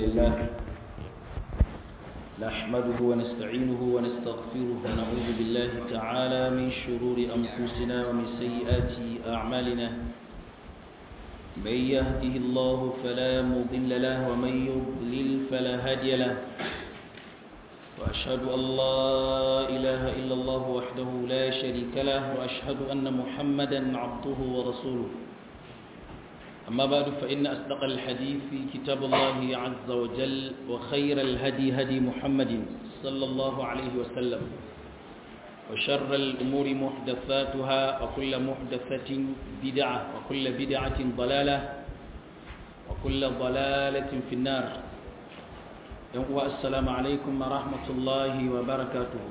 لله نحمده ونستعينه ونستغفره ونعوذ بالله تعالى من شرور أنفسنا ومن سيئات أعمالنا من يهده الله فلا مضل له ومن يضلل فلا هادي له وأشهد أن لا إله إلا الله وحده لا شريك له وأشهد أن محمدا عبده ورسوله أما بعد فإن أصدق الحديث كتاب الله عز وجل وخير الهدي هدي محمد صلى الله عليه وسلم وشر الأمور محدثاتها وكل محدثة بدعة وكل بدعة ضلالة وكل ضلالة في النار السلام عليكم ورحمة الله وبركاته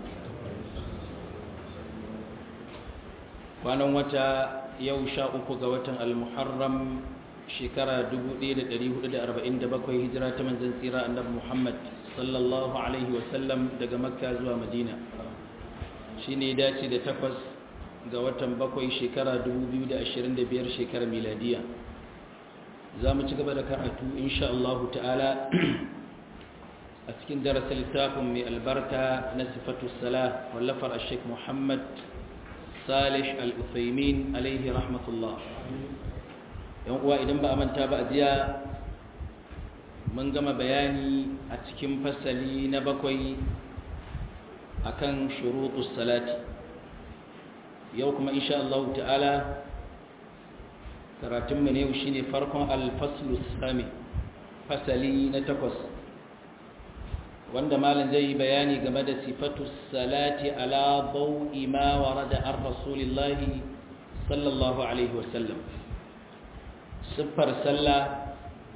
وانا وتا يوشا أكو المحرم shekara 1447 hijira ta manzan tsira annabi Muhammad sallallahu alaihi wasallam daga makka zuwa madina shi ne dace da takwas ga watan bakwai shekara 2025 shekara miladiya za mu ci gaba da karatu insha Allah ta'ala a cikin darasa littafin mai albarka na sifatu sala wallafar a sheik muhammad salih al-uthaymin alaihi rahmatullah yan uwa idan ba a manta ba a jiya mun gama bayani a cikin fasali na bakwai akan shurutus salati yau kuma insha Allah ta'ala karatun mu ne yau shine farkon al-faslu sami fasali na takwas wanda malam zai yi bayani game da sifatu salati ala dawi ma warada ar rasulillahi sallallahu alaihi wasallam siffar sallah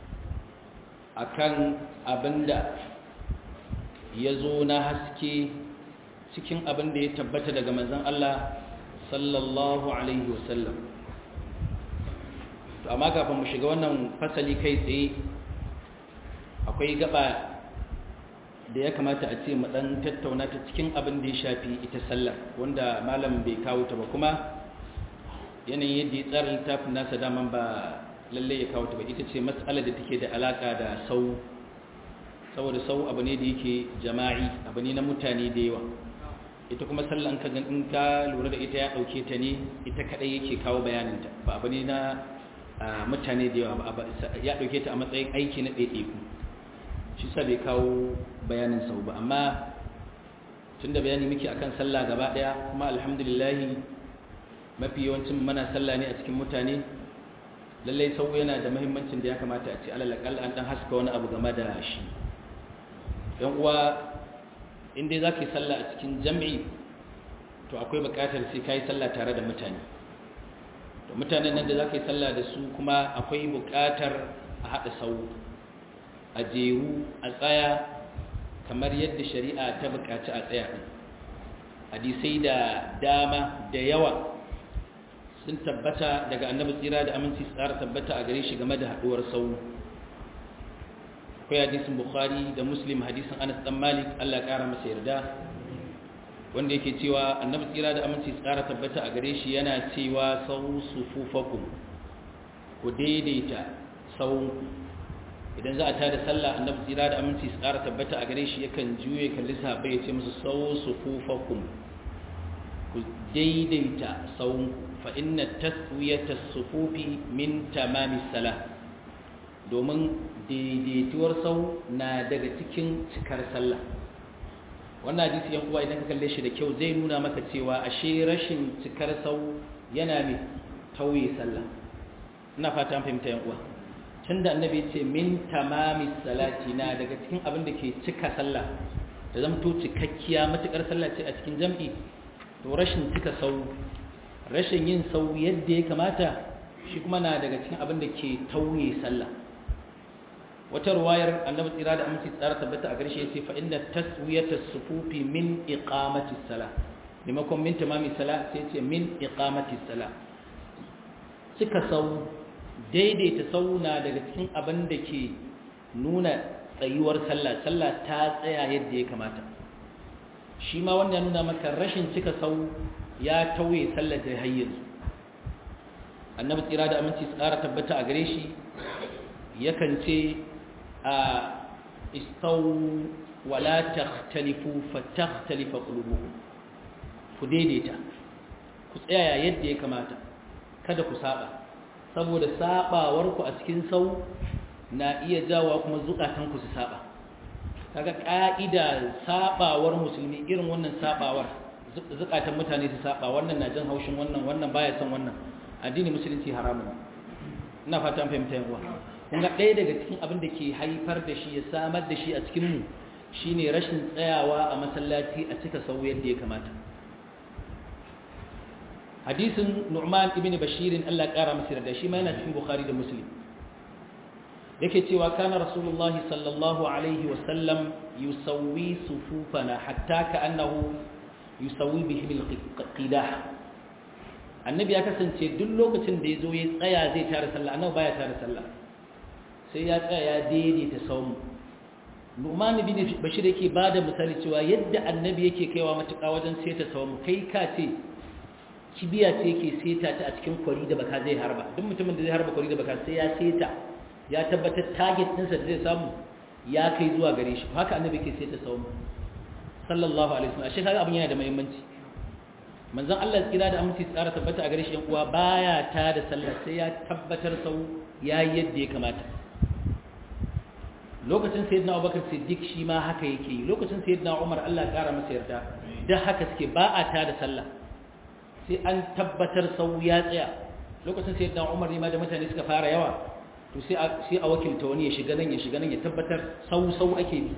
akan abinda ya zo na haske cikin abinda ya tabbata daga manzon Allah sallallahu alaihi wasallam to amma kafin mu shiga wannan fasali kai tsaye akwai gaba da ya kamata a ce mu dan tattauna ta cikin abin da ya shafi ita sallah wanda malam bai kawo ta ba kuma yanayin yadda ya tsara littafin nasa daman ba lalle ya kawo ta ba ita ce matsalar da take da alaka da sau saboda sau abu ne da yake jama'i abu ne na mutane da yawa ita kuma sallan ka in ka lura da ita ya dauke ta ne ita kadai yake kawo bayaninta ba abu ne na mutane da yawa ba ya dauke ta a matsayin aiki na ɗaiɗaiku shi sa bai kawo bayanin sau ba amma tunda bayani muke akan sallah gaba daya kuma alhamdulillah mafi yawancin mana sallah ne a cikin mutane lallai sau yana da mahimmancin da ya kamata a ce alalakal an dan haska wani abu game da shi yan uwa inda za ka yi sallah a cikin jam'i to akwai bukatar sai ka yi sallah tare da mutane to mutanen nan da za ka yi sallah da su kuma akwai bukatar a haɗa sau a jeru a tsaya kamar yadda shari'a ta bukaci a tsaya hadisai da dama da yawa sun tabbata daga annabi tsira da aminci tsara tabbata a gare shi game da haduwar sau akwai hadisin bukhari da muslim hadisin anas dan malik Allah ya kara masa yarda wanda yake cewa annabi tsira da aminci tsara tabbata a gare shi yana cewa sau sufufakum ku daidaita sau idan za a tada sallah annabi tsira da aminci tsara tabbata a gare shi yakan juye kalli sahabbai ya ce musu sau sufufakum ku daidaita sau فإن تسوية الصفوف من تمام الصلاة domin daidaituwar sau na daga cikin cikar sallah wannan hadisi yan uwa idan ka kalle shi da kyau zai nuna maka cewa ashe rashin cikar sau yana mai tauye sallah ina fata an fahimta yan uwa tunda annabi ya ce min tamami salati na daga cikin abin da ke cika sallah da zamto cikakkiya matukar sallah ce a cikin jam'i to rashin cika sau rashin yin sau yadda ya kamata shi kuma na daga cikin abin da ke tauye sallah wata ruwayar annabi tsira da aminci tsara tabbata a garshe yace fa inna taswiyata sufufi min iqamati salah limakon min tamami salah sai yace min iqamati salah cika sau daidaita sau na daga cikin abin da ke nuna tsayuwar sallah sallah ta tsaya yadda ya kamata shi ma wanda ya nuna maka rashin cika sau ya tauye sallar da hayyanzu annabi tsira da aminci tsara tabbata a gare shi yakan ce a istawu wala takhtalifu fatakhtalifa qulubukum ku daidaita ku tsaya yadda ya kamata kada ku saba saboda sabawar ku a cikin sau na iya jawa kuma zukatan ku su saba kaga ka'ida sabawar musulmi irin wannan sabawar zukatan mutane su saba wannan na jin haushin wannan wannan baya son wannan addini musulunci haramun ina fatan fahimta yan uwa kun ga ɗaya daga cikin abin da ke haifar da shi ya samar da shi a cikin mu shine rashin tsayawa a masallaci a cika sau yadda ya kamata hadisin Nu'man ibn Bashir Allah ƙara masa da shi ma yana cikin Bukhari da Muslim yake cewa kana Rasulullahi sallallahu alaihi wa sallam yusawwi sufufana hatta ka'annahu yusawwi bihim al-qidah annabi ya kasance duk lokacin da yazo ya tsaya zai tare sallah annabi baya tare sallah sai ya tsaya ya daidaita saumu Nu'man ibn Bashir yake bada misali cewa yadda annabi yake kaiwa matuƙa wajen seta saumu kai ka ce kibiya ce yake seta ta a cikin kwari da baka zai harba duk mutumin da zai harba kwari da baka sai ya seta ya tabbatar target ɗinsa da zai samu ya kai zuwa gare shi haka annabi ke seta saumu sallallahu alaihi wasallam ashe kaga abin yana da muhimmanci manzon Allah ya kira da aminci tsara tabbata a gare shi yan uwa baya ta da sallah sai ya tabbatar sau yayi yadda ya kamata lokacin sayyidina Abubakar Siddiq shi ma haka yake yi lokacin sayyidina Umar Allah ya kara masa yarda da haka suke ba a ta da sallah sai an tabbatar sau ya tsaya lokacin sai dan umar ne ma da mutane suka fara yawa to sai a sai a wakilta wani ya shiga nan ya shiga nan ya tabbatar sau sau ake bi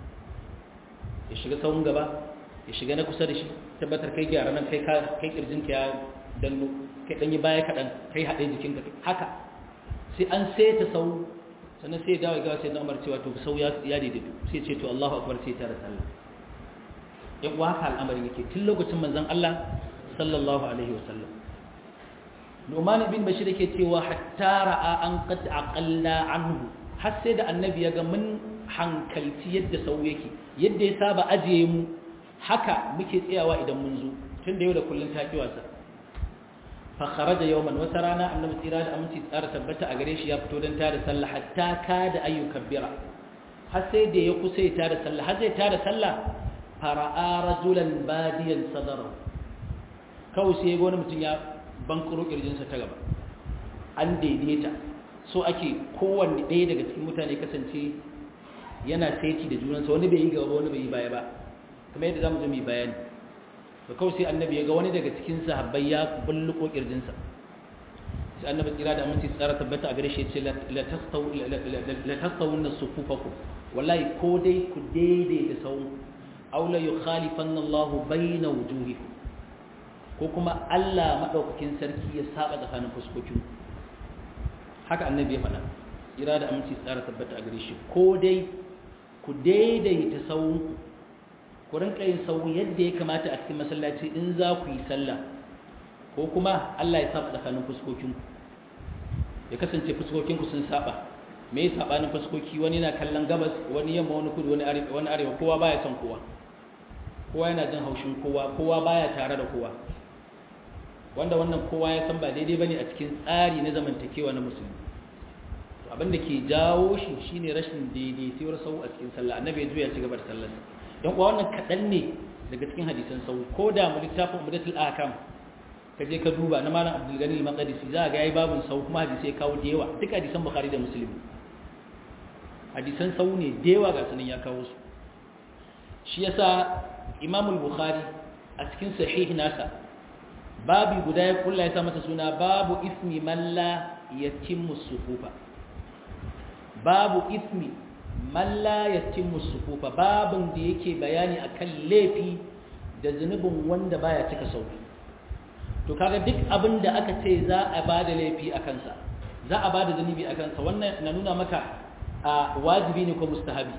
ya shiga sauun gaba ya shiga na kusa da shi tabbatar kai gyara nan kai kai kirjin ka ya danno kai dan yi baya kadan kai hade jikin ka haka sai an saita sau sannan sai ya dawo ga sai dan umar cewa to sau ya ya daidaitu sai ce to Allahu akbar sai ta da sallah yan uwa haka al'amarin yake tun lokacin manzon Allah sallallahu alaihi wasallam Nu'man bin Bashir yake cewa hatta ra'a an qad aqalla anhu har sai da annabi ya ga mun hankalci yadda sau yake yadda ya saba ajiye mu haka muke tsayawa idan mun zo tun da yau da kullun ta ki wasa fa kharaja yawman wata rana annabi tsira da aminci tsara tabbata a gare shi ya fito dan tada sallah hatta kada ayyukabbira har sai da ya kusa ya tada sallah har zai tada sallah fara'a rajulan badiyan sadarahu kawai sai ya wani mutum ya bankaro kirjinsa ta gaba an daidaita so ake kowanne ɗaya daga cikin mutane kasance yana saiti da junansa wani bai yi gaba wani bai yi baya ba kuma yadda za mu zo mai bayani da kawai sai annabi ya ga wani daga cikin sahabbai ya bulluko kirjinsa sai annabi tsira da aminci tsara tabbata a gare shi ce la tastawun na sufufaku wallahi ko dai ku daidaita sawun aula yukhalifanna Allahu bayna wujuhikum ko kuma Allah maɗaukakin sarki ya saba tsakanin fuskokin haka annabi ya faɗa ira da aminci tsara tabbata a gare shi ko dai ku daidaita sauwunku ku rinka yin sauwu yadda ya kamata a cikin masallaci in za ku yi sallah ko kuma Allah ya saba tsakanin fuskokinku ya kasance fuskokinku sun saba me ya sabanin fuskoki wani na kallon gabas wani yamma wani kudu wani arewa kowa baya son kowa kowa yana jin haushin kowa kowa baya tare da kowa wanda wannan kowa ya san ba daidai bane a cikin tsari na zamantakewa na musulmi to abin da ke jawo shi shine rashin daidaituwar sau a cikin sallah annabi ya juya ci gaba da sallar don kuwa wannan kaɗan ne daga cikin hadisan sau ko da mu littafin mudatul akam ka je ka duba na malam abdul gani al-maqdisi za ga yayi babun sau kuma hadisi ya kawo da yawa duk hadisan bukhari da muslim hadisan sau ne da yawa ga sunan ya kawo su shi yasa imam al-bukhari a cikin sahih nasa babi guda ya kulla ya sa masa suna babu ismi man la yatimmu sufufa babu ismi man la yatimmu sufufa babin da yake bayani akan laifi da zunubin wanda baya cika sauki to kaga duk abin da aka ce za a bada laifi a kansa za a bada zunubi a kansa wannan na nuna maka a wajibi ne ko mustahabi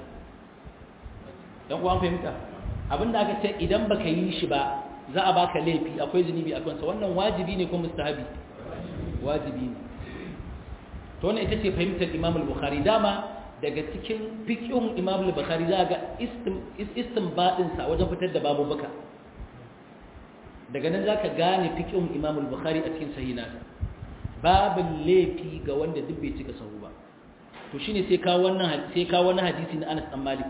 dan uwan fahimta abin da aka ce idan baka yi shi ba za a baka laifi akwai zunubi a kansa wannan wajibi ne ko mustahabi wajibi ne to wannan ita ce fahimtar Imam al-Bukhari dama daga cikin fiqhun Imam al-Bukhari za ga istinbadin sa wajen fitar da babu baka daga nan zaka gane fiqhun Imam al-Bukhari a cikin sahih nasa babin laifi ga wanda duk bai cika sahu ba to shine sai ka wannan sai ka wannan hadisi na Anas dan Malik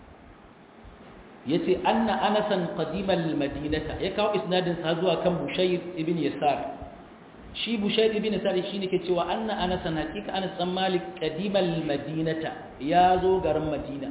yace anna anasan qadimal madinata ya kawo isnadin sa zuwa kan bushayr ibn yasar shi bushayr ibn yasar shine ke cewa anna anasan hakika anas dan malik qadimal madinata ya zo garin madina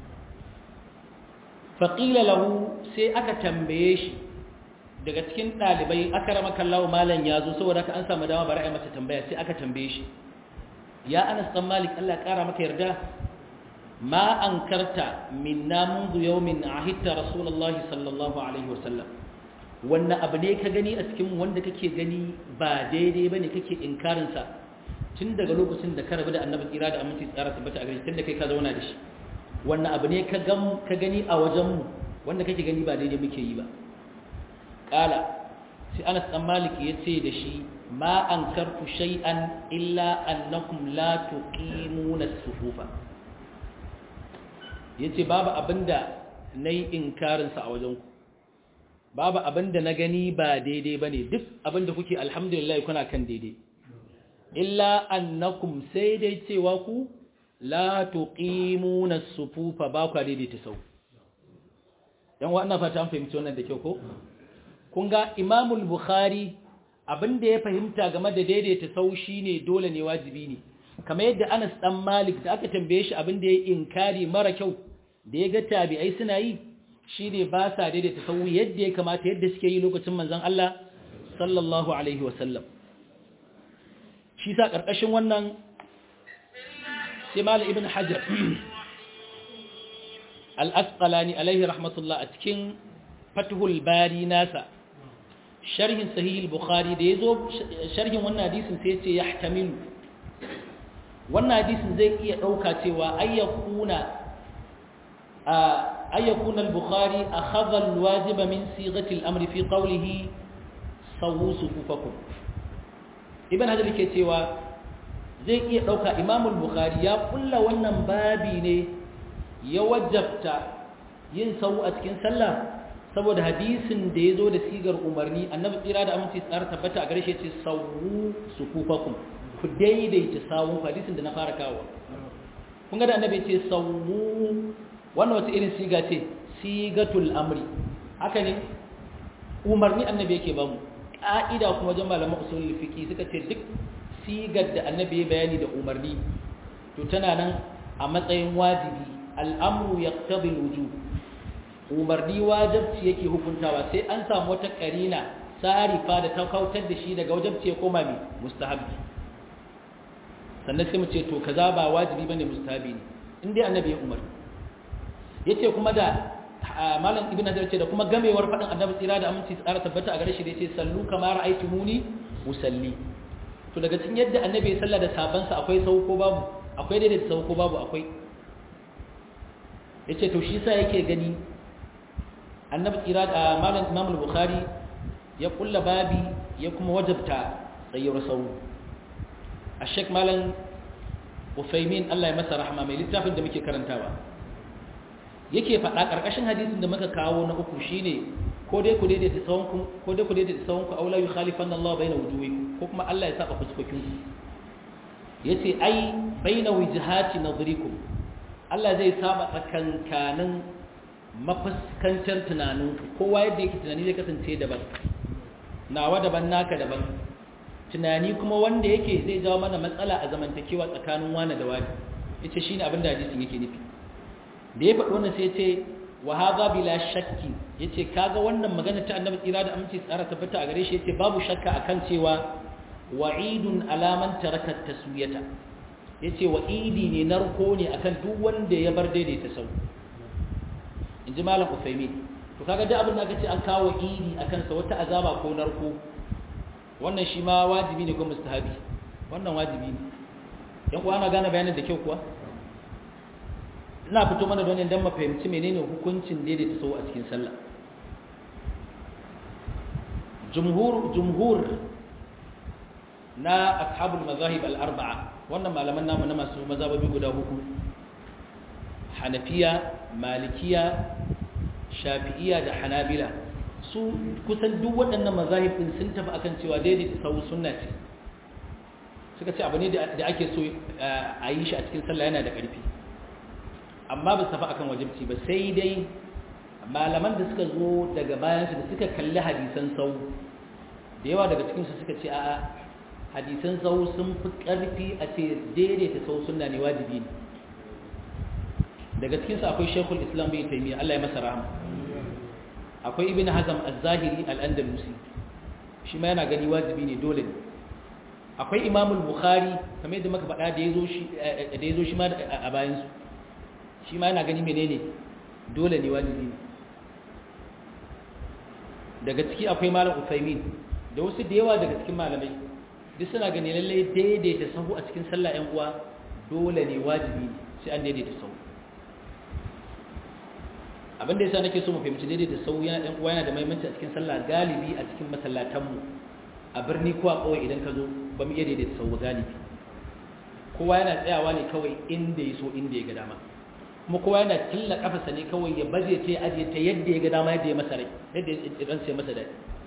faqila lahu sai aka tambaye shi daga cikin dalibai akramaka Allah malan ya zo saboda ka an samu dama bari ai masa tambaya sai aka tambaye shi ya anas dan malik Allah ya kara maka yarda ما أنكرت منا منذ يوم عهدت رسول الله صلى الله عليه وسلم wannan abu ne ka gani a cikin wanda kake gani ba daidai bane kake inkarin sa tun daga lokacin da ka rabu da annabi tsira da aminci tsara tabbata a gare tun da kai ka zauna da shi wannan abu ne ka gam ka gani a wajen mu wanda kake gani ba daidai muke yi ba qala sai Anas dan Malik yace da shi ma ankartu shay'an illa annakum la tuqimuna as-sufufa ya ce babu abinda na yi inkarinsa a wajenku babu abinda na gani ba daidai ba ne duk abinda kuke alhamdulillah kuna kan daidai illa annakum sai dai cewa ku la tuqimuna sufufa ba ku daidaita sau yan wannan fata an fahimci wannan da kyau ko kun ga imamul bukhari abinda ya fahimta game da daidaita sau shine dole ne wajibi ne kamar yadda Anas dan Malik da aka tambaye shi abin da ya inkari mara kyau da ya ga tabi'ai suna yi shine ba sa daidaita sahu yadda ya kamata yadda suke yi lokacin manzon Allah sallallahu alaihi wasallam shi sa karkashin wannan sai Malik ibn Hajar al-Asqalani alaihi rahmatullah a cikin Fathul Bari nasa sharhin sahih al-Bukhari da yazo sharhin wannan hadisin sai ya ce yahtamilu wannan hadisin zai iya ɗauka cewa ayyakuna ayyakuna al-bukhari akhadha al-wajiba min sighati al-amri fi qawlihi sawu sufufakum ibn hajar ke cewa zai iya ɗauka imam al-bukhari ya kulla wannan babi ne ya wajabta yin sawu a cikin sallah saboda hadisin da ya zo da sigar umarni annabi tsira da aminci tsara tabbata a gare shi ce sawu sufufakum ku daidaita sawun hadisin da na fara kawo kun ga da annabi ce sawu wannan wata irin siga ce sigatul amri haka ne umarni annabi yake bamu ka'ida kuma wajen malaman usulul fiqi suka ce duk sigar da annabi ya bayani da umarni to tana nan a matsayin wajibi al'amru yaqtadi al-wujub umarni wajibci yake hukuntawa sai an samu wata karina sarifa da ta kautar da shi daga wajibci ya koma mai mustahabbi sannan sai mu ce to kaza ba wajibi bane mustahabi ne in dai annabi ya umarni yace kuma da malam ibn hajar ce da kuma gamewar fadin annabi tsira da aminci tsara tabbata a gare shi da yace sallu kama ra'aytumuni usalli to daga cikin yadda annabi ya salla da sabansa akwai sau ko babu akwai daidai sau ko babu akwai yace to shi sa yake gani annabi tsira da malam imam al-bukhari ya kulla babi ya kuma wajabta tsayyar sau الشيخ مالن Ufaimin Allah ya masa rahama mai littafin da muke karantawa yake faɗa ƙarƙashin hadisin da muka kawo na uku shine ko dai ku daidaita sawunku ko dai ku daidaita sawunku aw la yukhalifanna Allah baina wujuhikum ko kuma Allah ya saba fuskokin ku yace ai baina wijhati nadrikum Allah zai saba tsakankanin mafuskantar tunaninku kowa yadda yake tunani zai kasance daban nawa daban naka daban tunani kuma wanda yake zai jawo mana matsala a zamantakewa tsakanin wani da wani yace shine abin da hadisin yake nufi da ya faɗi wannan sai yace wa hadha bila shakki yace kaga wannan magana ta annabi tsira da aminci tsara tabbata a gare shi yace babu shakka akan cewa wa'idun alaman taraka taswiyata yace wa'idi ne narko ne akan duk wanda ya bar daidaita sau inji malam Uthaymeen to kaga duk abin da aka ce an kawo idi akan sa wata azaba ko narko wannan shi ma wajibi ne ko mustahabi wannan wajibi ne yan kuwa ana gane bayanin da kyau kuwa ina fito mana don dan mu fahimci menene hukuncin daidaita sau a cikin sallah jumhur jumhur na ashabul mazahib al-arba'a wannan malaman namu na masu mazhabobi guda huku hanafiya malikiya shafi'iya da hanabila su kusan duk waɗannan mazahib din sun tafi akan cewa daidaita sau sunna ce suka ce abu ne da ake so a yi shi a cikin sallah yana da ƙarfi amma ba su tafi akan wajibci ba sai dai malaman da suka zo daga bayansu da suka kalli hadisan sau da yawa daga cikinsu suka ce a'a hadisan sau sun fi ƙarfi a ce daidaita sau suna ne wajibi ne daga cikinsu akwai shekul islam bai taimiyya allah ya masa rahama akwai ibn hazam az-zahiri al-andalusi shi ma yana gani wajibi ne dole ne akwai imamul bukhari kamar yadda muka faɗa da ya zo shi ma a bayansu shi ma yana gani menene dole ne wajibi ne daga ciki akwai malam usaimin da wasu da yawa daga cikin malamai duk suna gani lallai daidaita sahu a cikin sallah yan uwa dole ne wajibi ne sai an daidaita sahu abin da yasa nake so mu fahimci daidaita sahu yana yan uwa yana da muhimmanci a cikin sallah galibi a cikin masallatanmu a birni ko a kawai idan ka zo ba mu iya daidaita sahu galibi kowa yana tsayawa ne kawai inda ya so inda ya ga dama kuma kowa yana tilla kafasa ne kawai ya baje ta ajiye ta yadda ya ga dama yadda ya masa rai yadda ya dan sai masa dai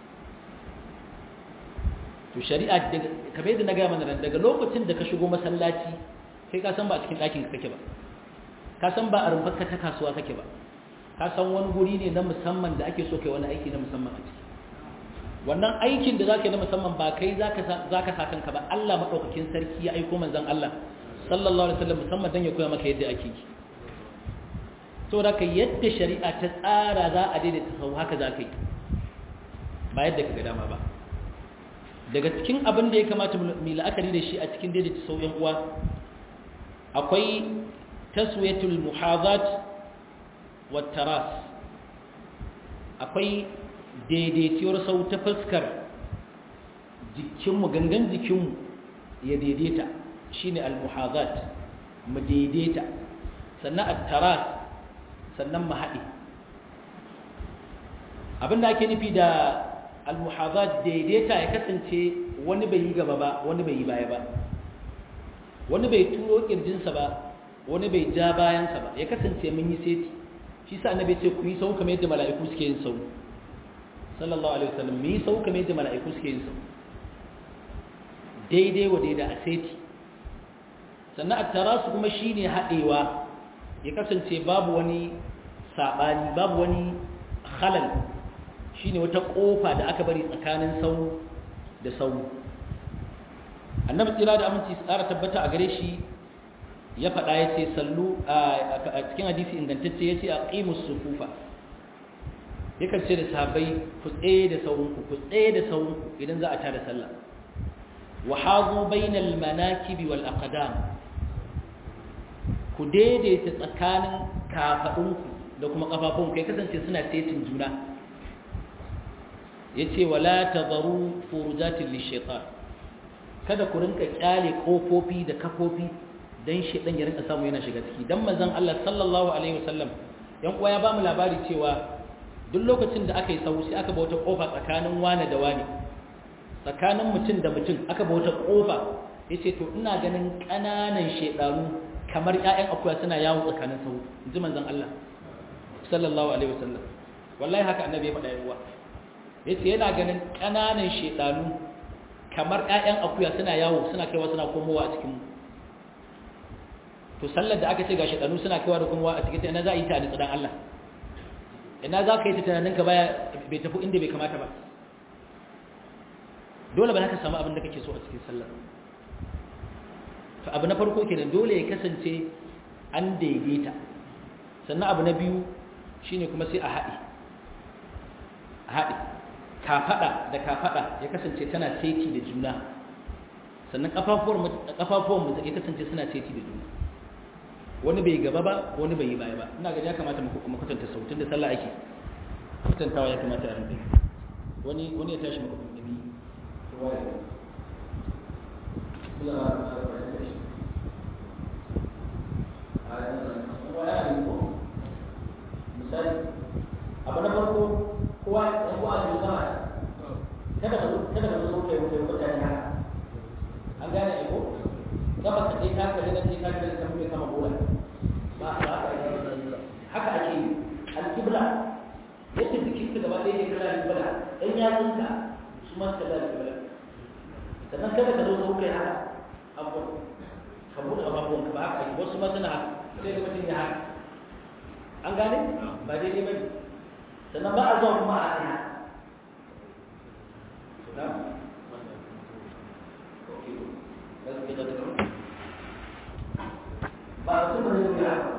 to shari'a kamar yadda na gaya mana nan daga lokacin da ka shigo masallaci kai ka san ba a cikin ɗakin ka kake ba ka san ba a rumfar ka ta kasuwa kake ba ka san wani guri ne na musamman da ake so kai wani aiki na musamman a ciki wannan aikin da zaka yi na musamman ba kai zaka zaka sa kanka ba Allah madaukakin sarki ya aiko manzon Allah sallallahu alaihi wasallam musamman dan ya koya maka yadda ake yi saboda ka yadda shari'a ta tsara za a daidaita sau haka za ka yi ba yadda ka ga dama ba daga cikin abin da ya kamata mu la'akari da shi a cikin daidaita sau yan uwa akwai taswiyatul muhazat wa taras akwai daidaituwar sau ta fuskar jikinmu gangan jikinmu ya daidaita shine al-muhazat mu daidaita sannan at-taras sannan mu haɗe abinda ake nufi da al-muhazat daidaita ya kasance wani bai yi gaba ba wani bai yi baya ba wani bai turo kirjinsa ba wani bai ja bayansa ba ya kasance mun yi seti shi sa annabi ce ku yi sau kamar yadda mala'iku suke yin sau sallallahu alaihi wasallam mu yi sau kamar yadda mala'iku suke yin sau daidai wa daidai a seti sannan a tarasu kuma shine haɗewa ya kasance babu wani saɓani babu wani halal shine wata ƙofa da aka bari tsakanin sau da sau annabi tsira da aminci tsara tabbata a gare shi ya faɗa ya ce sallu a cikin hadisi ingantacce ya ce a ƙimus sufufa yakan ce da sahabbai ku tsaye da sauranku ku tsaye da sauranku idan za a tada sallah wa hazu bainal manakibi wal aqdam ku daidaita tsakanin kafadunku da kuma kafafunku ya kasance suna setin juna yace wala tadharu furujatin lishaitan kada ku rinka kyale kofofi da kafofi dan shedan ya rinka samu yana shiga ciki dan manzon Allah sallallahu alaihi wasallam yan uwa ya bamu labari cewa duk lokacin da aka yi sau sai aka bauta kofa tsakanin wani da wani tsakanin mutum da mutum aka bauta kofa yace to ina ganin kananan shedanu kamar ƴaƴan akuya suna yawo tsakanin sau inji manzon Allah sallallahu alaihi wasallam wallahi haka annabi ya faɗa yawa yace yana ganin kananan shedanu kamar ƴaƴan akuya suna yawo suna kaiwa suna komowa a cikin mu to sallar da aka ce ga shedanu suna kaiwa da komowa a cikin ta ina za a yi ta da tsadan Allah ina za ka yi ta tunaninka baya bai tafi inda bai kamata ba dole ba za ka samu abin da kake so a cikin sallar to abu na farko kenan dole ya kasance an daidaita sannan abu na biyu shine kuma sai a haɗe a haɗe kafaɗa da kafaɗa ya kasance tana seti da juna sannan ƙafafuwan mu ya kasance suna seti da juna wani bai gaba ba wani bai yi baya ba ina gani ya kamata mu kuma kwatanta sautin da sallah ake kwatantawa ya kamata a rinka wani wani ya tashi maka kuma misali abu na farko kowa ya ko a cikin sama kada ka kada ka zo kai wuce mutane haka an gane ko gaba ka dai ka kare nan dai ka kare kan mai kama bola ba ba haka ake yi al-qibla yadda jikin ka gaba ɗaya ne kala al-qibla dan ya tsinka su ma ka da al-qibla sannan kada ka zo zo kai haka abubuwan ka buɗe abubuwan ka ba haka ake wasu masana haka sai da mutum ya haka an gane ba daidai ba ne sannan ba a zuwa kuma a ɗaya ba a kuma zai yi haka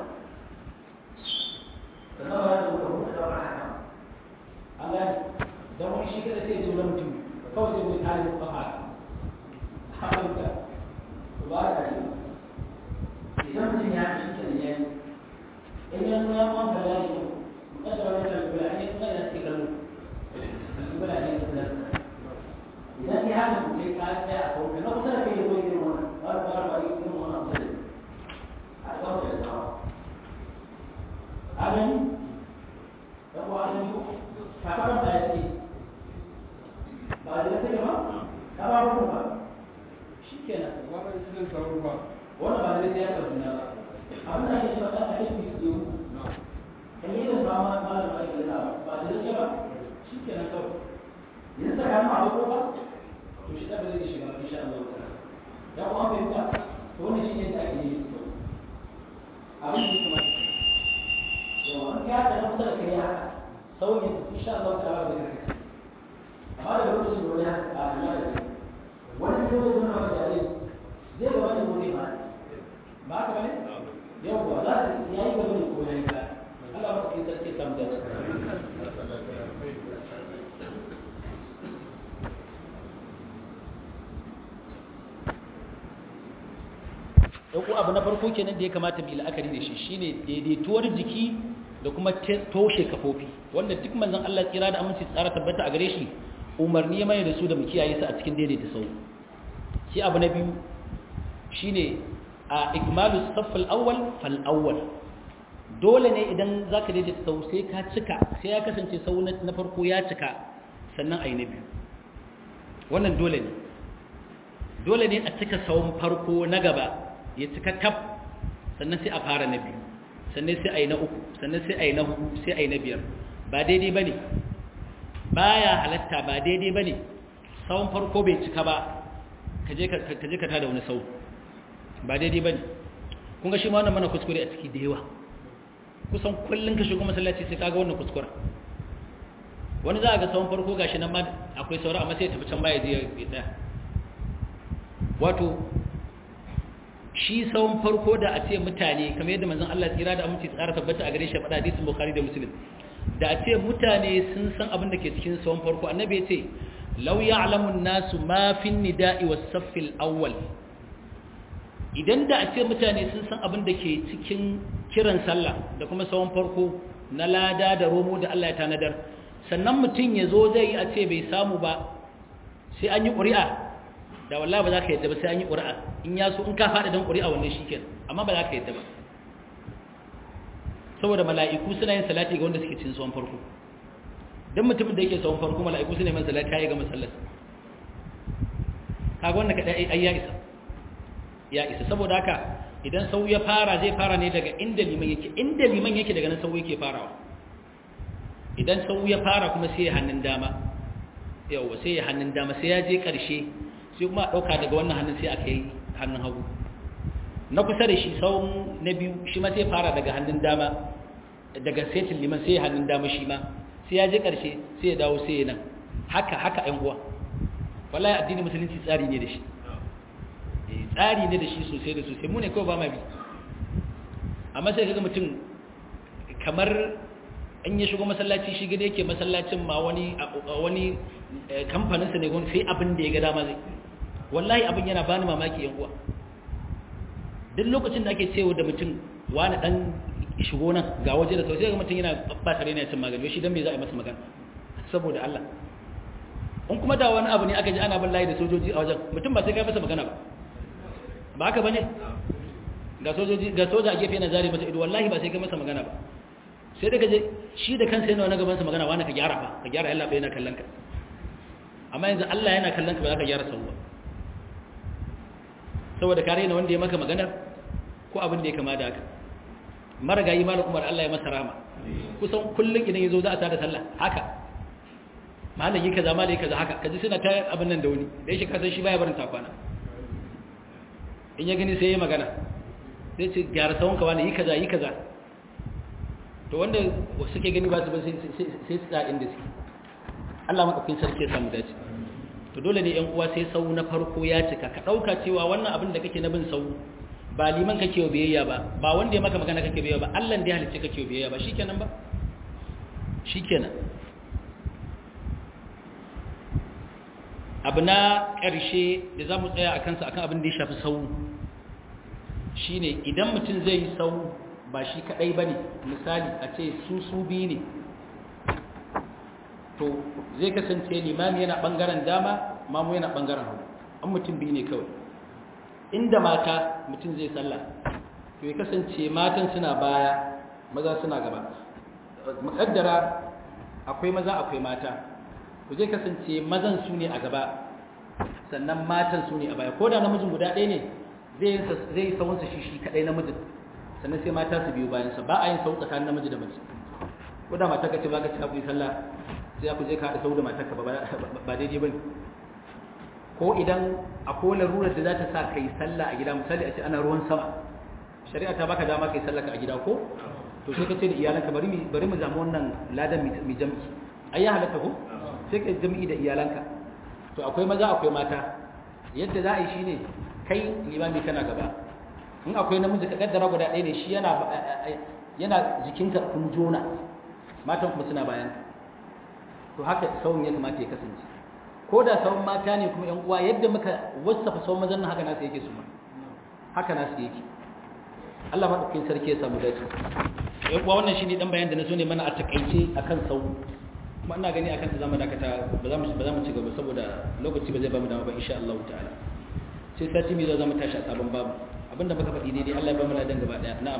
sannan ba ya zo ka buɗe da haka an gane don wani shi kada sai ya zo na mutum kawai sai mai kare ba haka haka ba da shi idan mutum ya ci shi ne yayi in ya nuna ma ba ya yi kada wani da kula ne kuma ya ce kallo kula ne da idan ya haka mutum ka tsaya a kawai na kusa da kai ko yin wannan ba ba ba yin wannan sai a kawai da tsawa amin da ko amin ko ka fara da yake ba da take ba ka ba ku ba shikenan wannan irin tsaro ba wannan ba zai ya karbi na ba abin da ake cewa dan ake fi su kan yi da ba ma malam ba ke da ba da zai ba shi ke nan kawai yanzu da kanu a wako ba to shi da ba zai shiga insha Allah ta ya kuma fahimta to wannan shi ne da ake yi to abin da kuma yawa an ya da kusa da kai haka sauyin insha Allah ta ba da kai amma da lokacin da wani haka a ya da wani ne zai zama da jare zai ga wani gobe ba ba ka bane yawwa za ta yayi gaba ne ko yayi ba Allah ba kai sarki sam da Dauko abu na farko kenan da ya kamata mu yi la'akari da shi shine daidaituwar jiki da kuma toshe kafofi wanda duk manzon Allah tsira da aminci tsara tabbata a gare shi umarni ya mai da su da mu kiyaye su a cikin daidaita sau shi abu na biyu shine a ikmalu saffal awwal fal awwal dole ne idan zaka daidaita sau sai ka cika sai ya kasance sau na farko ya cika sannan ayi na biyu wannan dole ne dole ne a cika sawun farko na gaba ya cika tab sannan sai a fara na biyu sannan sai ayi na uku sannan sai ayi na hudu sai ayi na biyar ba daidai bane baya halatta ba daidai bane sawun farko bai cika ba kaje ka kaje ka tada wani sau ba daidai bane kun ga shi ma wannan mana kuskure a ciki da yawa kusan kullun ka shigo masallaci sai kaga wannan kuskure wani za a ga sawun farko gashi nan ma akwai saura amma sai ya tafi can baya je ya tsaya wato shi sawun farko da a ce mutane kamar yadda manzon Allah tsira da aminci tsara tabbata a gare shi faɗa hadisin Bukhari da Muslim da a ce mutane sun san abin da ke cikin sawun farko annabi ya ce law ya'lamu an-nasu ma fi an-nida'i was-saff al-awwal idan da a ce mutane sun san abin da ke cikin kiran sallah da kuma sawun farko na lada da romo da Allah ya tanadar sannan mutum ya zo zai yi a ce bai samu ba sai an yi ƙuri'a da wallahi ba za ka yadda ba sai an yi ƙuri'a in ya so in ka faɗi don ƙuri'a wannan shi ke amma ba za ka yadda ba saboda mala'iku suna yin salati ga wanda suke cin tsawon farko don mutumin da yake tsawon farko mala'iku suna yin salati ya ga masallar kaga wanda kaɗai ai ya isa ya isa saboda haka idan sau ya fara zai fara ne daga inda liman yake inda liman yake daga nan sau yake farawa idan sau ya fara kuma sai ya hannun dama yauwa sai ya hannun dama sai ya je ƙarshe sai kuma a ɗauka daga wannan hannun sai aka yi hannun hagu na kusa da shi sau na biyu shi ma sai fara daga hannun dama daga setin liman sai ya hannun dama shi ma sai ya je ƙarshe sai ya dawo sai ya nan haka haka ‘yan uwa wallahi addini musulunci tsari ne da shi tsari ne da shi sosai da sosai mu ne kawai ba ma bi amma sai kaga mutum kamar in ya shigo masallaci shi gida yake masallacin ma wani wani kamfaninsa ne sai abin da ya ga dama zai wallahi abin yana bani mamaki yan uwa duk lokacin da ake cewa da mutum wani dan shigo nan ga waje da sau sai ga mutum yana ba tare ne cin magani shi dan me za a yi masa magana saboda Allah in kuma da wani abu ne aka ji ana bin layi da sojoji a wajen mutum ba sai ka masa magana ba ba haka bane ga sojoji ga soja a gefe na zari masa ido wallahi ba sai ka masa magana ba sai da kaje shi da kansa yana wani gabansa magana wani ka gyara fa ka gyara yalla bai yana kallon ka amma yanzu Allah yana kallon ka ba za ka gyara sauwa saboda ka raina wanda ya maka magana ko abin da ya kama da haka marigayi malam Umar Allah ya masa rahama kusan kullun idan yazo za a tada sallah haka malam yi kaza malam yi kaza haka kaji suna ta abin nan da wani da yake kasan shi baya barin takwana in ya gani sai ya magana sai ce gyara sawon ka wani yi kaza yi kaza to wanda suke gani ba su ba sai su tsaya inda suke Allah maɗaukin sarki ya samu dace to dole ne ‘yan uwa sai sau na farko ya cika ka ɗauka cewa wannan abin da kake na bin sau ba liman kake wa biyayya ba ba wanda ya maka magana kake biyayya ba Allah da ya halicce kake wa biyayya ba shikenan ba shikenan abu na ƙarshe da za mu tsaya a kansa akan abin da ya shafi sau shine idan mutum zai yi sau ba shi kaɗai ba ne misali a ce su su biyu ne to zai kasance limami yana ɓangaren dama mamu yana ɓangaren hau an mutum biyu ne kawai inda mata mutum zai sallah to ya kasance matan suna baya maza suna gaba muƙaddara akwai maza akwai mata to zai kasance mazan su ne a gaba sannan matan su ne a baya ko da namijin guda ɗaya ne zai yi sawunsa shi shi kaɗai namijin sannan sai mata su biyu bayansa ba a yin sau tsakanin namiji da mace ko da mata ka ce ba ka ci abu yi sallah sai ku je ka haɗa sau da matarka ba daidai ba ne ko idan akwai larurar da za ta sa ka yi sallah a gida misali a ce ana ruwan sama shari'a ta baka dama ka yi sallah ka a gida ko to sai ka ce da iyalanka bari mu zama wannan ladan mai jam'i ai ya halatta ko sai ka jam'i da iyalanka to akwai maza akwai mata yadda za a yi shine kai limami kana gaba in akwai namiji ka kaddara guda ɗaya ne shi yana yana jikinka kun jona matan kuma suna bayan to haka sauran ya kamata ya kasance ko da sauran mata ne kuma yan uwa yadda muka wasafa sauran mazan nan haka nasu yake su ma haka nasu yake Allah madaukakin sarki ya samu dace yan uwa wannan shine dan bayan da na so ne mana a takaice akan sau kuma ina gani akan ta zamu dakata ba za mu ba za mu ci gaba saboda lokaci ba zai ba mu dama ba insha Allah ta'ala sai sati mai zo za mu tashi a sabon babu abinda muka faɗi daidai Allah ya ba mu ladan gaba daya na'am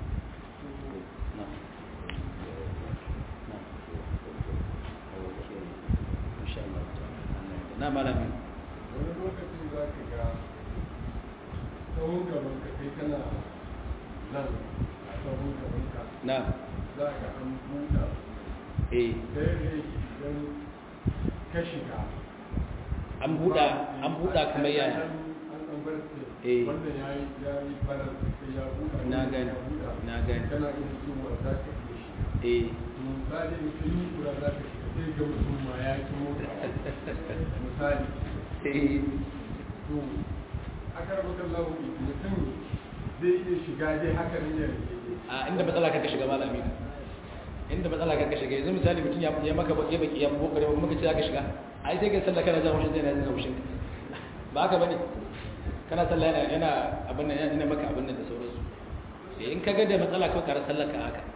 na malami wani lokaci za ka ga tsawon gaban ka kai kana nan a tsawon gaban ka na za ka an buɗa eh ɗaya da yake idan ka shiga an buɗa an buɗa kamar yaya an an bar Eh. sai wanda ya yi ya yi barar sai ya buɗa Na wanda gani, ya buɗa. na gani. kana iya cewa za ka iya shi eh misali mutum yi kura za ka shiga sai ga mutum ma ya ki mota misali eh to aka rabu kan lahu mutum zai iya shiga dai haka ne ya a inda matsala ka shiga malami inda matsala ka shiga yanzu misali mutum ya ya maka ya baki ya bokare ba muka ce zaka shiga ai sai kai sallah kana jin haushin zai na jin haushin ba haka bane kana sallah yana yana abin nan yana maka abin nan da sauransu eh in ka ga da matsala kawai kar sallar ka haka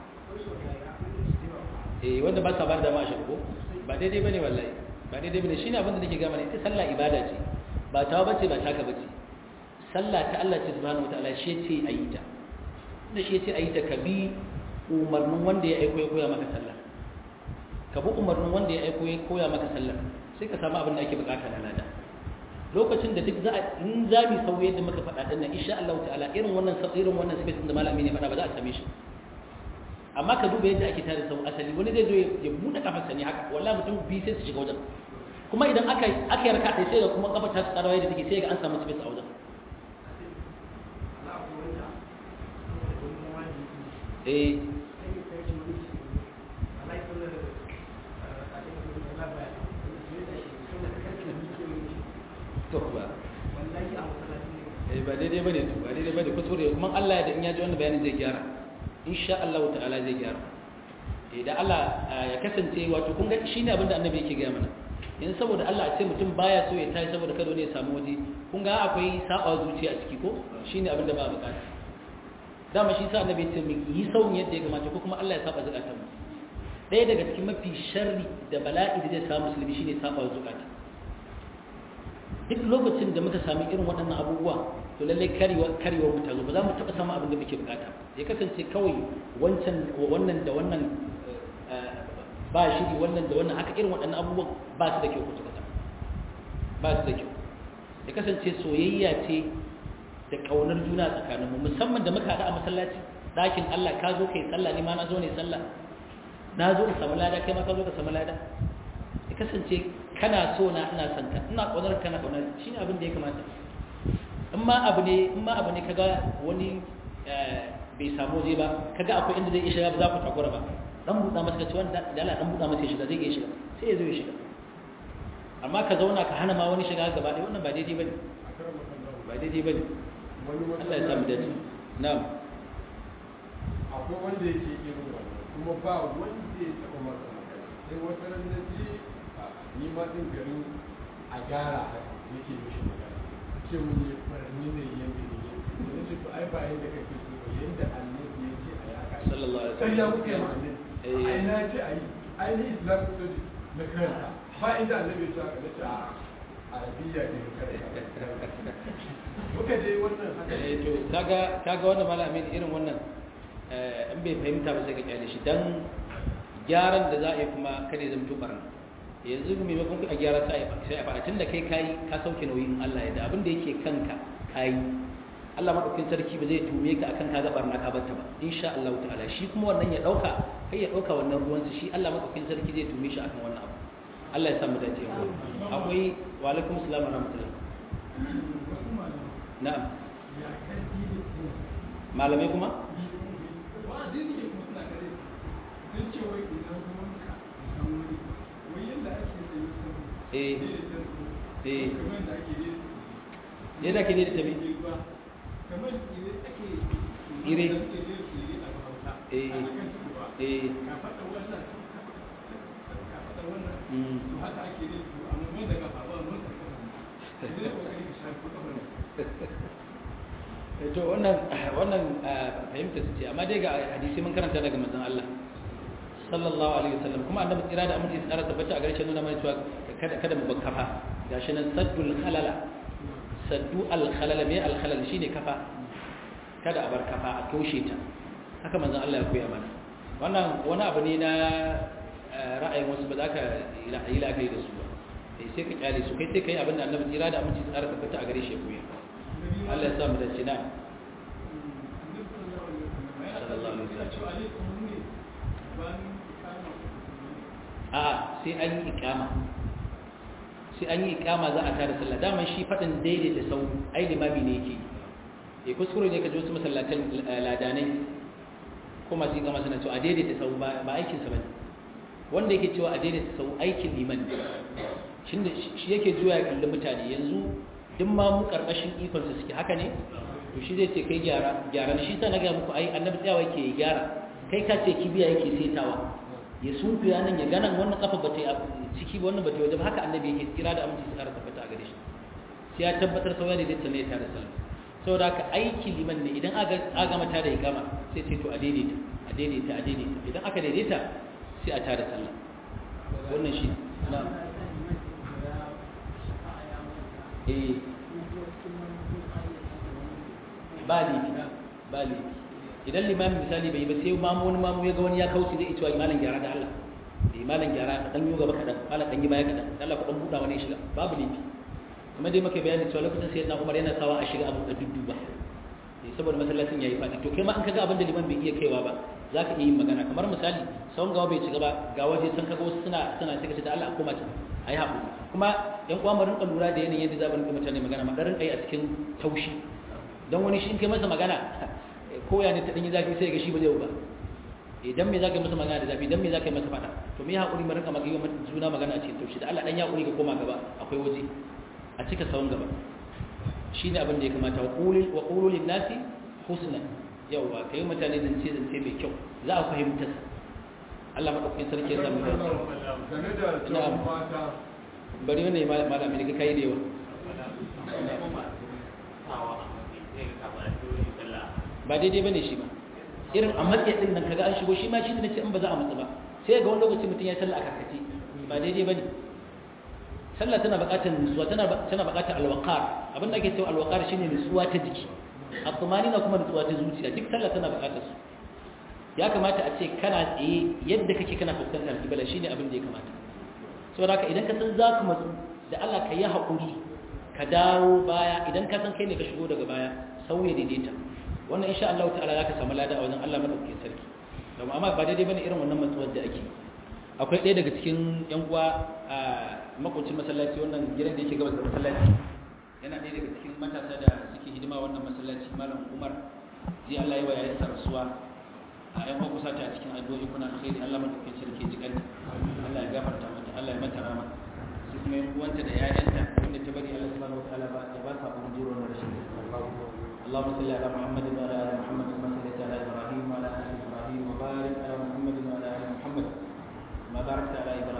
eh wanda ba sa ba da ma shi ko ba daidai bane wallahi ba daidai bane shine abin da nake ga mana ita sallah ibada ce ba tawa bace ba taka bace sallah ta Allah ce subhanahu wataala shi ce ayi ta da shi ce ayi ta ka bi umarnin wanda ya aiko ya koya maka sallah ka bi umarnin wanda ya aiko ya koya maka sallah sai ka samu abin da ake bukata na lada lokacin da duk za a in za mu sauye yadda muka faɗa din nan insha Allah ta'ala irin wannan irin wannan space da malami ne faɗa ba za a same shi amma ka duba yadda ake tare sau asali wani zai zo ya buɗe kafarsa ne haka wallahi mutum biyu sai su shiga wajen kuma idan aka aka yi raka sai ga kuma kafar ta tsarawa yadda take sai ga an samu space a wajen eh to ba eh ba daidai bane to ba daidai bane kuskure kuma Allah ya da in ya ji wannan bayanin zai gyara insha Allah ta'ala zai gyara eh da Allah ya kasance wato kun ga shine abin da annabi yake gaya mana in saboda Allah a ce mutum baya so ya tashi saboda kada ne ya samu waje kun ga akwai saba zuciya a ciki ko shine abin da ba bukata dama shi sa annabi ya ce mu yi sauyin yadda ya kamata ko kuma Allah ya saba zakatan mu ɗaya daga cikin mafi sharri da bala'i da zai samu musulmi shine saba zakata duk lokacin da muka sami irin waɗannan abubuwa to lallai karewa karewa mu ta zo ba za mu taɓa samun abin da muke bukata ya kasance kawai wancan wannan da wannan ba shiri wannan da wannan haka irin waɗannan abubuwan ba su da kyau kusa kusa ba su da kyau ya kasance soyayya ce da ƙaunar juna tsakaninmu musamman da muka haɗu a masallaci ɗakin Allah ka zo kai sallah ni ma na zo ne sallah na zo in samu lada kai ma ka zo ka samu lada ya kasance kana so na ina son ka ina ƙaunar kana ƙaunar shi ne abin da ya kamata in in ma abu ne in ma abu ne kaga wani bai samu waje ba kaga akwai inda zai iya shiga ba za ku takura ba dan buɗa masa kace wanda da Allah dan buɗa masa ya shiga zai iya shiga sai ya zo ya shiga amma ka zauna ka hana ma wani shiga gaba ɗaya wannan ba daidai bane ba daidai bane Allah ya samu dace na'am akwai wanda yake irin wannan kuma ba wanda ya taɓa masa magana sai wata ran na ji ni ma din garin a gyara haka yake mishi magana ce mun yi farni ne yanda ne yanda ne ce to ai ba yanda kake so ba yanda annabi ya ce a yaka sallallahu alaihi sai ya wasallam kuke ma annabi Eh. ai na ce ai ai ni islam study na karanta ba inda annabi ya ce haka na ce a arabiya ne na karanta muka je wannan haka eh to kaga kaga wannan malamin irin wannan eh in bai fahimta ba sai ka kyale shi dan gyaran da za a yi kuma kada ya zama barna yanzu maimakon a gyara sai a sai a fara tunda kai kai ka sauke nauyin Allah ya da abin da yake kanka kai Allah madaukakin sarki ba zai tume ka akan ka ga barna ka batta ba insha Allah ta'ala shi kuma wannan ya dauka kai ya dauka wannan ruwan shi Allah madaukakin sarki zai tume shi akan wannan abu Allah ya samu dace akwai wa alaikum assalam wa rahmatullah na'am malamai kuma eh eh yadda ke da tabi ire eh eh mm to wannan wannan fahimta su ce amma dai ga hadisi mun karanta daga manzon Allah sallallahu alaihi wasallam kuma annabi tsira da aminci tsara tabbata a garshen nuna mana cewa kada kada mu bakkafa gashi nan saddul khalala saddu al khalala me al khalal shine kafa kada a bar kafa a toshe ta haka manzon Allah ya koya mana wannan wani abu ne na ra'ayin wasu ba za ka yi la'akari da su ba sai ka kyale su kai sai ka yi abin da annabi tsira da aminci tsara tabbata a gare shi ya koya Allah ya samu da cina a sai an yi ikama sai an yi ikama za a tare sallah daman shi faɗin daidai da sau ai limami ne yake ya kuskure ne ka ji wasu masallatan ladanai ko masu yi kama suna cewa a daidai da sau ba aikinsa ba ne wanda yake cewa a daidai da sau aikin liman shi yake zuwa ya kalli mutane yanzu duk ma mu karkashin ikonsa suke haka ne to shi zai ce kai gyara gyara shi sa na ga muku ai annabi tsayawa yake gyara kai ka ce kibiya yake setawa ya sunkuya nan ya ganan wannan kafa ba ta ciki ba wannan ba ta waje ba haka annabi yake kira da aminci su kara tabbata a gare shi sai ya tabbatar sauya da zai ne tare sallah saboda haka aiki liman ne idan aka aga mata da ikama sai ce to a daidaita a daidaita a daidaita idan aka daidaita sai a tare sallah wannan shi na'am eh ba laifi ba laifi idan limamin misali bai ba sai mamu wani mamu ya ga wani ya kauce zai cewa malam gyara da Allah eh malam gyara dan yi gaba kadan malam dan yi baya kadan Allah ku dan buda wani shiga babu laifi kuma dai muka bayani cewa lokacin sayyidina Umar yana sawa a shiga abu da dudduba eh saboda masallacin yayi fadi to kai ma an kaga abin da liman bai iya kaiwa ba zaka iya yin magana kamar misali sawun gawa bai ci gaba ga waje sun kaga wasu suna suna sai kace da Allah a koma ta ayi haƙuri kuma yan uwa mu rinka lura da yanayin yadda za mu rinka mutane magana ma rinka yi a cikin taushi don wani shi in kai masa magana ko ya ne ta danyi zafi sai ga shi ba zai ba idan me zaka yi masa magana da zafi idan me zaka yi masa fada to me haƙuri mu rinka magana juna magana a cikin taushi da Allah dan ya haƙuri ka koma gaba akwai waje a cika sawun gaba shine abin da ya kamata wa qulil wa qulul lin nasi husna yawa kai mutane zance zance mai kyau za a fahimta Allah madaukakin sarki ya samu dace game da tsawon mata bari wannan malami ne kai da yawa ba daidai bane shi ba irin a matsayi din nan kaga an shigo shi ma shi ne ce in ba za a matsa ba sai ga wani lokaci mutum ya sallah a karkace ba daidai bane sallah tana buƙatar nutsuwa tana tana buƙatar alwaqar abin da ake cewa alwaqar shine nutsuwa ta jiki at-tumanina kuma nutsuwa ta zuciya duk sallah tana buƙatar su ya kamata a ce kana tsaye yadda kake kana fuskantar kibla shine abin da ya kamata saboda haka idan ka san za ka matsu da Allah ka yi haƙuri ka dawo baya idan ka san kai ne ka shigo daga baya sauya daidaita wannan insha Allah ta'ala za ka samu lada a wajen Allah madaukakin sarki domin amma ba daidai bane irin wannan matsuwar da ake akwai ɗaya daga cikin yan uwa a makwacin masallaci wannan gidan da yake gabas da masallaci yana ɗaya daga cikin matasa da suke hidima wannan masallaci malam umar ji Allah yi wa yayin sa rasuwa a yan uwa kusa ta cikin addu'o'i kuna alkhairi Allah madaukakin sarki ji kan Allah ya gafarta mata Allah ya mata rama su kuma yan uwanta da yayanta wanda ta bari Allah subhanahu wataala ba ya ba sa abun jiro na rashin اللهم صل على محمد وعلى ال محمد كما صليت على ابراهيم وعلى ال ابراهيم وبارك على محمد وعلى ال محمد كما باركت على ابراهيم